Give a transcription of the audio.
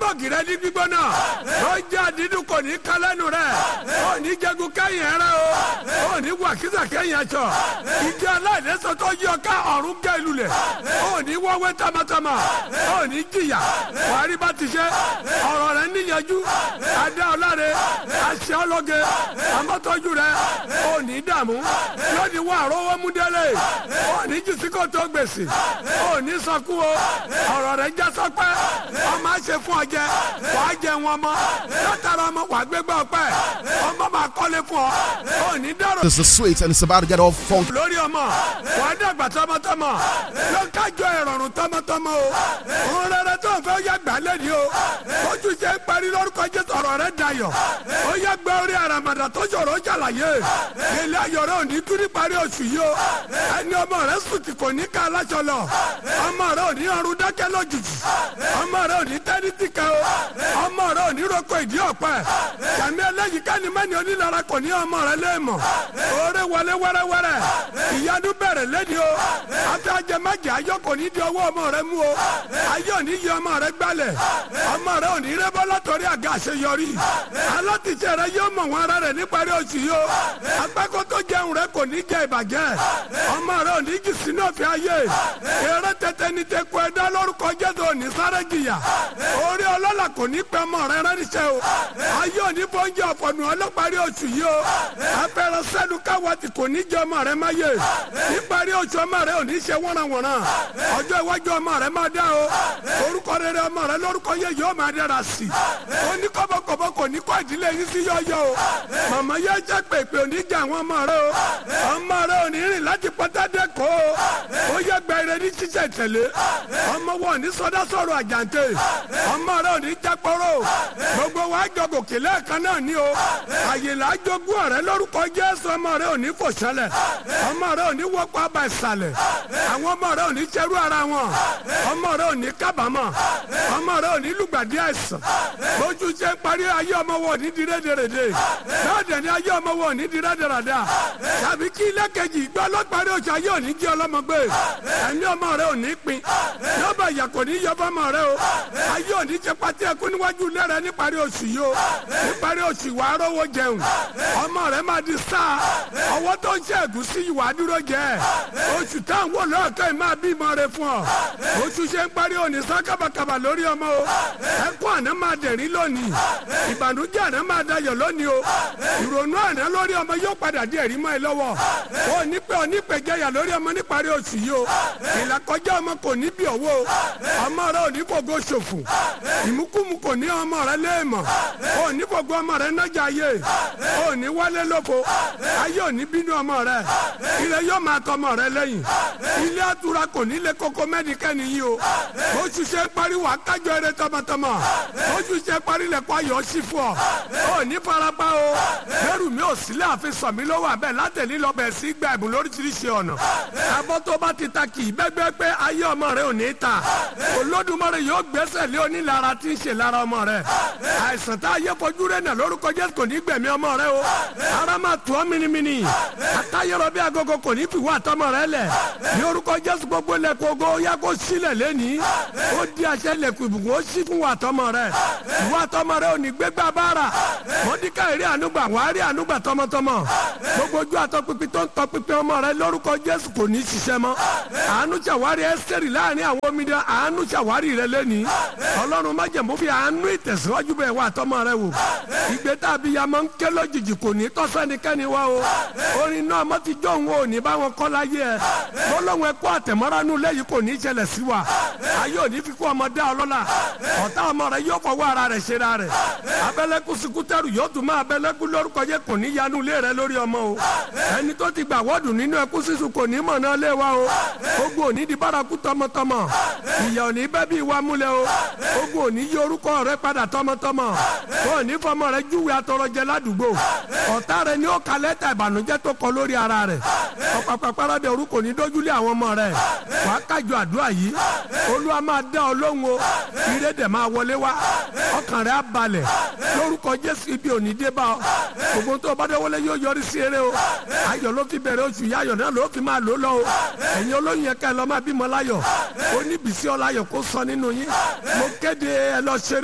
fọ́ọ̀gì rẹ ní gbígbóná ó jẹ́ àdídùn kò ní kálẹ́nu rẹ ó ní jẹ́gun kẹ́yìn ẹ̀rẹ́ o ó ní wàkísà kẹ́yìn ẹ̀ṣọ́ ìdí aláìlẹ́sọ tó yí ọká ọ̀run gẹ́ lulẹ̀ ó ní wọ́wẹ́ tamatama ó ní jìyà wàá bá ti ṣe ọ̀rọ̀ rẹ níyanjú adé ọláre aṣẹ ọlọ́gẹ amọ́tọ́jú rẹ ó ní dààmú lónìí wà rówó mú délé ó ní jìsíkò tó gbèsè ó ní sọkú o ọ̀rọ̀ rẹ já sọpẹ́ ọmọ àṣẹ fún ọ jẹ wàá jẹ wọn mọ látara ọmọ wàá gbégbá ọpẹ́ ọmọ máa kọ́lé fún ọ ó ní dárò. This is sweet and it's about to get all funky. lórí ọmọ wàá dàgbà tọmọtọmọ ló kájọ ìrọ̀rùn tọmọtọmọ o òun rere tó ń fẹ́ yá gbà lẹ́ni o ojú ṣe ń parí lórúkọ jésù ọ̀rọ̀ rẹ dayọ̀ ó yẹ gbẹ orí àràmàdà tó ṣòro ṣàlàyé ilé ayọ̀rẹ́ òní kú ní parí oṣù yìí o ẹni ọmọ rẹ sùn tí kò ní ká aláṣọ lọ ọmọ rẹ òní ọrùn dákẹ́ lójijì ọmọ rẹ òní tẹ́ni tí kan o ọmọ rẹ òní roko ìdí ọ̀pẹ kàmí ẹlẹ́yìí ká ní mẹ́ni onílára kò ní ọmọ rẹ léèmọ̀ oore wọlé wẹ́rẹ́wẹ́rẹ́ ìyanu bẹ̀rẹ̀ lẹ́ni o àti ajẹmẹ́jẹ ayọ̀ kò ní di ọwọ́ ọmọ rẹ mú o ayọ̀ òní yí ọmọ rẹ gbálẹ̀ ọmọ rẹ òní rẹ́bọ́ látọ̀rí àga àṣeyọrí alátìṣe rẹ yóò mọ̀ wọn ara rẹ níparí oṣù yìí o agbáko tó jẹun rẹ kò ní jẹ ìbàjẹ́ ọmọ rẹ òní jì sínú òfin ayé eré tètè ní tẹkọ ẹdá lórúkọ jésù òní sáré jìyà orí ọlọ́lá kò ní pẹ́ ọmọ rẹ rẹ́níṣẹ́ o ayé òní bóúnjẹ ọ̀pọ̀nù ọlọ́parí oṣù yìí o afẹ́rẹ́ sẹ́nu káwọ́tì kò ní jẹ ọmọ rẹ máyé níparí oṣù ọmọ rẹ òní ṣe wọ́nrawọ̀nran ọjọ́ iwájú ọmọ rẹ máa dá o orúkọ rere ọmọ rẹ lórúkọ yẹ yóò máa dára sí i ó ní kọ́bọ̀kọ́bọ̀ kò ní kọ́ ìdílé yín sí yọ́yọ́ o màmá yẹ jẹ́ pèpè oníjà àwọn ọmọ rẹ o ọmọ rẹ ò ní rìn láti pọ́tádé kó o ó yẹ gbẹrẹ ní ṣíṣe tẹ̀lé ọmọ wọn ní sọdá sọ̀rọ̀ àjàǹtẹ̀ ọmọ rẹ ò ní jápọ̀rọ̀ gbogbo wa jọ gòkè lẹ́ẹ̀kan náà ní o àyèlá jogún ọ̀rẹ́ lórúkọ jésù ọmọ rẹ ò ní fò ṣẹlẹ̀ ọmọ rẹ ò ní wọ́pọ̀ àbá ìsàlẹ̀ àwọn ọmọ rẹ ò ní ṣerú ara wọn ọmọ rẹ ò ní kábàámọ̀ ọmọ rẹ ò ní lùgbàdì àìsàn lójú ṣe ń parí ayé ọmọ wọn ò ní di rédèrèdè náà dẹ̀ ni ayé ọmọ wọn ò ní di rédèrèdè tàbí kí ilé kejì gbọ́ lọ́parí oṣù ayé ò ní jẹ́ ọlọ́mọgbé ẹ̀mí ọmọ rẹ ò ní pin yọba ìyà kò ní yọ fọmọ rẹ o ayé ò ní ṣe pàtí ẹkú níwájú ilé rẹ níparí oṣù yìí o níparí oṣù ìwà arówó jẹun ọmọ rẹ máa di sáà ọwọ́ tó ń ṣe ẹ̀gúsí ìwà dúró jẹ oṣù táwọn wò lọ́ọ̀kẹ́ ẹ̀ máa bímọ rẹ fún ọ oṣù ṣe ń parí òní sá kábàkàbà lórí ọmọ o ẹkún àná máa dẹ̀rín lónìí ìbànújẹ́ àná máa dayọ̀ lónìí o ìrònú àná lórí ọmọ yóò padà di ẹ̀rí mọ́ ẹ lọ́wọ́ o ní pẹ́ o ní pẹ́ jẹ́yà lórí ọmọ níparí oṣù yìí o ìlàkọjá ọmọ kò ní bí ọwọ́ o ọmọ rẹ ò ní fògo ṣòfò ìmúkúmu kò ní ọmọ rẹ léèmọ̀ o ní fògo ọmọ rẹ nájà ayé o ní wálé lóko ayé ò ní bínú ọmọ rẹ ilé yóò máa tọ ọmọ rẹ lẹ́yìn ilé àtúrà kò ní lé koko mẹ́nikẹ́ni yìí o oṣù ṣe parí wà kájọ eré tọmọtọmọ oṣù ṣe parí lẹ́kọ́ ayọ̀ sí fún ọ o ní farapa o lẹ́rù mi ò sílẹ̀ àfi sọ mi lọ́wọ́ abẹ́ látẹ̀lí lọ́bẹ̀ sí gba ẹ̀bùn lóríṣiríṣi ọ̀nà abọ́ tó bá ti ta kì í bẹ́gbẹ́ pé ayé ọmọ rẹ ò ní ta olódùmarè yóò gbẹ́sẹ̀ lé onílara tí ń ṣe lára ọmọ rẹ àìsàn tá a yẹ fojú rẹ nà lórúkọ jésù kò ní gbẹ̀mí ọmọ rẹ o ara máa tù ọ́ minimini àtayọrọ bí agogo kò ní fi wá àtọmọ rẹ lẹ̀ ní orúkọ jésù gbogbo lẹ́kọ̀ọ́ ogo ya kó sílẹ̀ lẹ́nìí ó di àṣẹ lẹ́kùn ìbùkún ó sì fún wa àtọmọ rẹ ìwọ àtọmọ rẹ ò ní gbégbá bára mọ́díkà èrè ànúgbà wàá rí ànúgbà tọmọtọmọ gbogbo ojú àtọpinpin tó ń tọpinpin ọmọ rẹ lórúkọ jésù kò ní ṣiṣẹ́ mọ́ àánú ṣàwárí ẹsẹ̀rì láàrin àwọn omidan àánú ṣàwárí rẹ lẹ́nìí ọlọ́run májẹ̀mú fi àánú ìtẹ̀síwájú bẹ̀ wá àtọmọ rẹ wò ìgbé tàbí ya máa ń ké lójijì kò ní tọ́sẹ́nikẹ́ni wá o orin náà mọ́ ti jó òun ò ní bá wọn kọ́ láyé ẹ bọ́lọ́hún ẹ kó àtẹ̀mọ́ránú lẹ́yìn kò ní ṣẹlẹ̀ sí wa ayé ò ní fi kó ọmọ dá ọlọ́lá ọ̀tá ọmọ rẹ yóò fọwọ́ ara rẹ̀ ṣe ra rẹ̀ abẹ́lẹ́kú sikútẹ́rù yóò tún máa abẹ́lẹ́kú lórúkọ yẹ kò ní yanu ilé rẹ lórí ọmọ o ẹni tó ti gbà wọ́ọ̀dù nínú ẹkú sísun kò ní mọ̀ náà lé wa o ogun òní di bárakú tọmọtọmọ ìyà òní bẹ́ bí wa múlẹ̀ o ogun òní yí orúkọ rẹ padà tọmọtọmọ kò ní fọmọ rẹ júwe atọrọjẹ ládùúgbò ọ̀tá rẹ ni ó ka lẹ́tà ìbànújẹ́ tó kọ lórí ara rẹ ọ̀pàpàpàrọ̀ dẹ orúkọ ní dójúlé àwọn ọmọ rẹ wàá kájọ àdúrà yìí olúwa máa dá ọ lóhùn o ire dẹ̀ máa wọlé wá ọkàn rẹ á balẹ̀ lórúkọ jésù ibi òní dé bá ọ gbogbo tó o bá dé wọlé yóò yọrí sí eré o ayọ̀ ló fi bẹ̀rẹ̀ oṣù yá ayọ̀ náà ló fi máa lò lọ o ẹ̀yin olóyún yẹn ká ẹ lọ́ máa bímọ láyọ̀ oníbìsí ọláyọ̀ kó sọ nínú yín mo kéde ẹ lọ ṣeré.